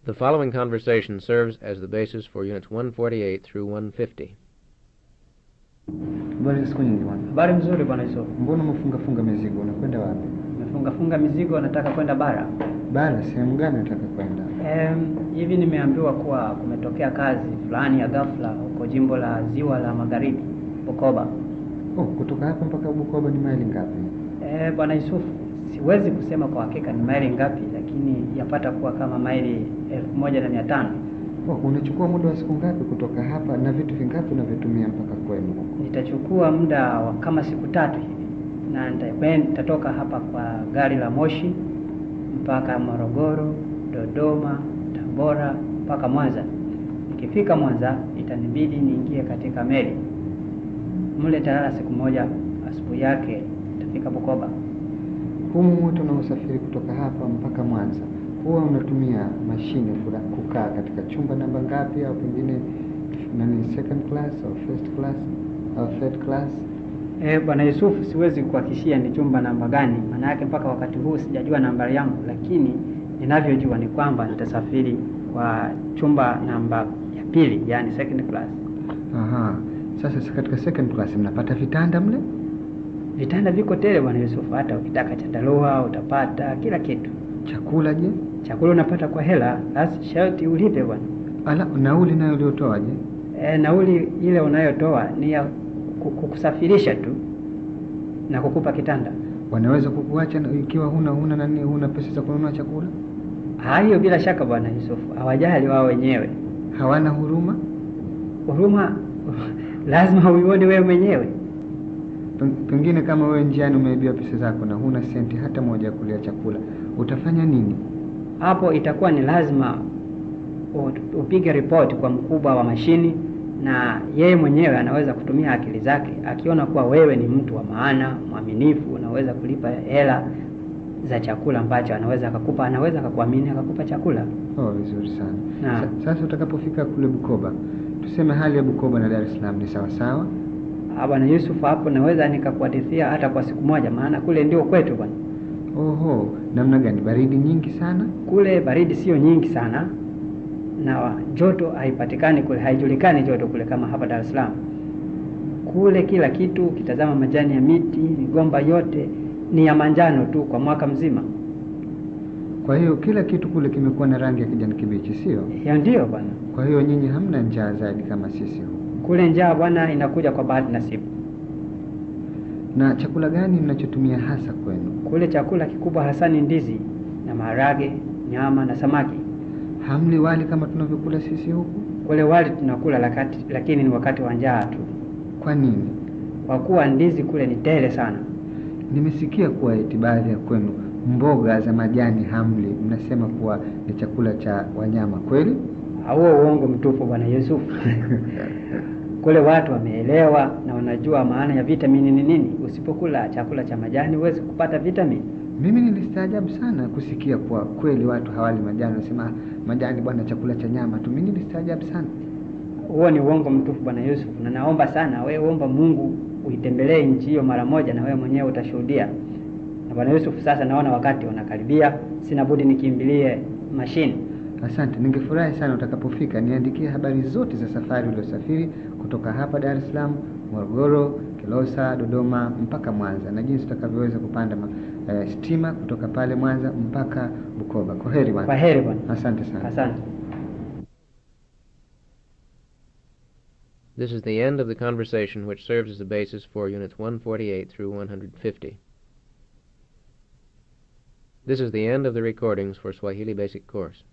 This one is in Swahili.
The following conversation serves as the basis for Units 148 through 150. Habari siku nyingi bwana. Habari mzuri bwana Yusuf. Mbona umefunga funga mizigo? Unakwenda wapi? Nimefunga funga mizigo, nataka kwenda bara. Bara sehemu gani unataka kwenda? Em, hivi nimeambiwa kuwa kumetokea kazi fulani ya ghafla huko jimbo la Ziwa la Magharibi, Bukoba. Oh, kutoka hapa mpaka Bukoba ni maili ngapi? Eh, bwana Yusuf, siwezi kusema kwa hakika ni maili ngapi, lakini yapata kuwa kama maili elfu moja na mia tano. Oh, unachukua muda wa siku ngapi kutoka hapa na vitu vingapi unavyotumia mpaka kwenu huko? Nitachukua muda wa kama siku tatu hivi na nitakwenda- nitatoka hapa kwa gari la moshi mpaka Morogoro, Dodoma, Tabora mpaka Mwanza. Nikifika Mwanza itanibidi niingie katika meli mle, talala siku moja, asubuhi yake nitafika Bukoba. Humu moto unaosafiri kutoka hapa mpaka Mwanza, huwa unatumia mashine fulani kukaa katika chumba namba ngapi, au pengine nani, second class au first class au third class? Eh, bwana Yusufu, siwezi kuhakikishia ni chumba namba gani, maana yake mpaka wakati huu sijajua nambari yangu, lakini ninavyojua ni kwamba nitasafiri kwa chumba namba ya pili, yani second class. Aha. Sasa si katika second class mnapata vitanda mle? Vitanda viko tele bwana Yusufu, hata ukitaka chandarua utapata kila kitu. Chakula je? Chakula unapata kwa hela, basi sharti ulipe bwana. Ala, nauli nayo uliotoa je? E, nauli ile unayotoa ni ya ku- kukusafirisha tu na kukupa kitanda. Wanaweza kukuacha na- ikiwa huna huna nani, huna pesa za kununua chakula? Ah, hiyo bila shaka bwana Yusufu, hawajali wao wenyewe. Hawana huruma? Huruma lazima uione wewe mwenyewe. Pen- Pengine kama wewe njiani umeibiwa pesa zako na huna senti hata moja ya kulia chakula, utafanya nini? Hapo itakuwa ni lazima u- upige ripoti kwa mkubwa wa mashini, na yeye mwenyewe anaweza kutumia akili zake, akiona kuwa wewe ni mtu wa maana, mwaminifu, unaweza kulipa hela za chakula ambacho anaweza akakupa, anaweza akakuamini akakupa chakula. Oh, vizuri sana. Naam. Sa, sasa utakapofika kule Bukoba, tuseme hali ya Bukoba na Dar es Salaam ni sawa sawa? Ah, Bwana Yusuf, hapo naweza nikakuhadithia hata kwa siku moja, maana kule ndio kwetu bwana. Oho, namna gani? Baridi nyingi sana? Kule baridi sio nyingi sana na joto haipatikani kule, haijulikani joto kule kama hapa Dar es Salaam. Kule kila kitu, ukitazama majani ya miti, migomba yote ni ya manjano tu kwa mwaka mzima. Kwa hiyo kila kitu kule kimekuwa na rangi ya kijani kibichi, sio? Hiyo ndio bwana. Kwa hiyo nyinyi hamna njaa zaidi kama sisi huku. Kule njaa bwana inakuja kwa bahati nasibu. Na chakula gani mnachotumia hasa kwenu? Kule chakula kikubwa hasa ni ndizi na maharage, nyama na samaki. Hamli wali kama tunavyokula sisi huku? Kule wali tunakula lakati, lakini ni wakati wa njaa tu, Kwa nini? kwa kuwa ndizi kule ni tele sana. Nimesikia kuwa eti baadhi ya kwenu mboga za majani hamli, mnasema kuwa ni chakula cha wanyama, kweli? Huo uongo mtupu bwana Yusuf. Kule watu wameelewa na wanajua maana ya vitamini ni nini. Usipokula chakula cha majani huwezi kupata vitamini. Mimi nilistaajabu sana kusikia kuwa kweli watu hawali majani, wanasema "Ah, majani bwana, chakula cha nyama tu. Mimi nilistaajabu sana. Huo ni uongo mtupu bwana Yusuf, na naomba sana wewe, omba Mungu uitembelee nchi hiyo mara moja, na wewe mwenyewe utashuhudia. Na bwana Yusuf, sasa naona wakati unakaribia, sina budi nikimbilie mashine. Asante, ningefurahi sana utakapofika niandikie habari zote za safari uliosafiri kutoka hapa Dar es Salaam, Morogoro, Kilosa, Dodoma mpaka Mwanza na jinsi utakavyoweza kupanda ma, eh, stima kutoka pale Mwanza mpaka Bukoba. Kwa heri bwana. Kwa heri bwana. Asante sana. Asante. This is the end of the conversation which serves as the basis for Units 148 through 150. This is the end of the recordings for Swahili Basic Course.